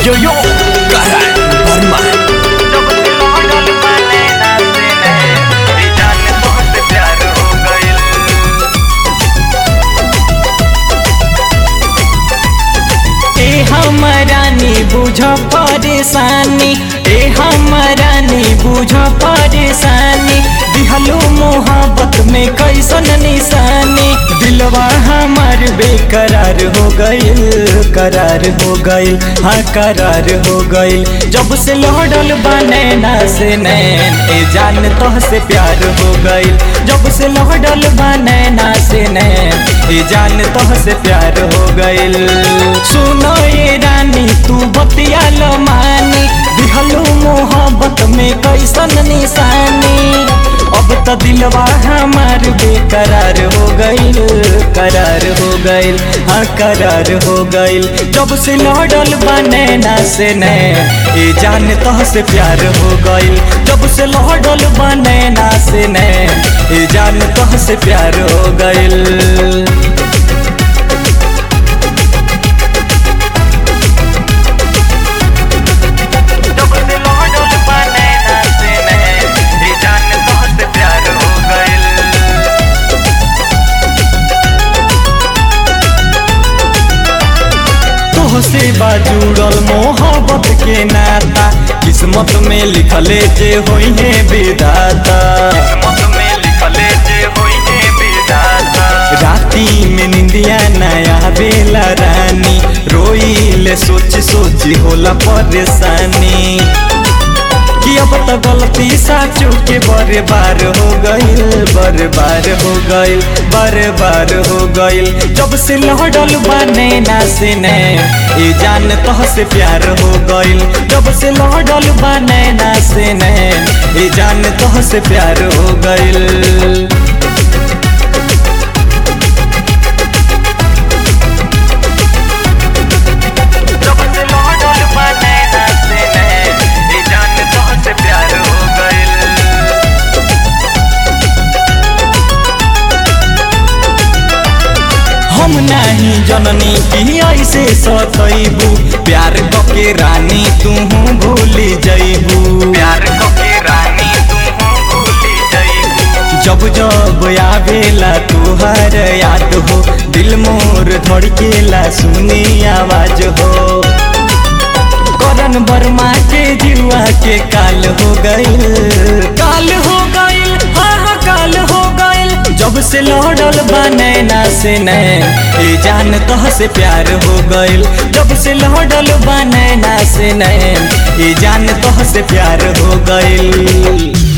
yo yo Karan Burma जब से लौटल बने ना से नैन ए जान बहुत प्यार हो गइल ए हमरानी बुझ परेशानी ए हमरानी बुझ परेशानी दिहलो मोहब्बत में कैसन निशानी दिलवा हमार बेकरार हो गइल करार हो गइल हाँ करार हो गइल जब से लौटल बने ना से नैन ए जान तोह से प्यार हो गइल जब से लौटल बने ना से नैन ए जान तोह से प्यार हो गइल सुनो ये रानी तू बतिया लो मानी दिहलो मोहब्बत में कैसन निशानी अब तो दिलवा हमार बेकरार हो गइल करार हो गइल हाँ करार हो गइल जब से लौटल बने ना से ने ए जान तह से प्यार हो गइल जब से लौटल बने ना से ने ए जान तह से प्यार हो गइल जब से लौटल बने ना से नैन ए जान बहुत प्यार हो गइल तोह से बाजुड़ल मोहब्बत के नाता किस्मत में लिखले जे होई है विदाता किस्मत में लिखले जे होई है विधाता राती में निंदिया नया बेला रानी रोइले सोच सोच होला परेशानी कि अब तो गलती साचू के बड़े बार हो गइल बड़े बार हो गइल बड़े बार हो गइल जब से लहडल बने ना से ने ए जान तह से प्यार हो गइल जब से लहडल बने ना से ने ए जान तह से प्यार हो गइल जब से लौटल बने ना से नैन ए जान बहुत प्यार हो गइल हम नहीं जननी की ऐसे सतैबू प्यार के रानी तू भूल जैबू प्यार के रानी तुम भूली जाइबू जब जब आवेला तुहर याद हो दिल मोर धड़केला सुनी आवाज हो करण वर्मा के जुआ के काल हो गइल काल हो गइल हाँ हाँ काल हो गइल जब से लौटल बने ना से नैन ए जान तह से प्यार हो गइल जब से लौटल बने ना से नैन ए जान तह से प्यार हो गइल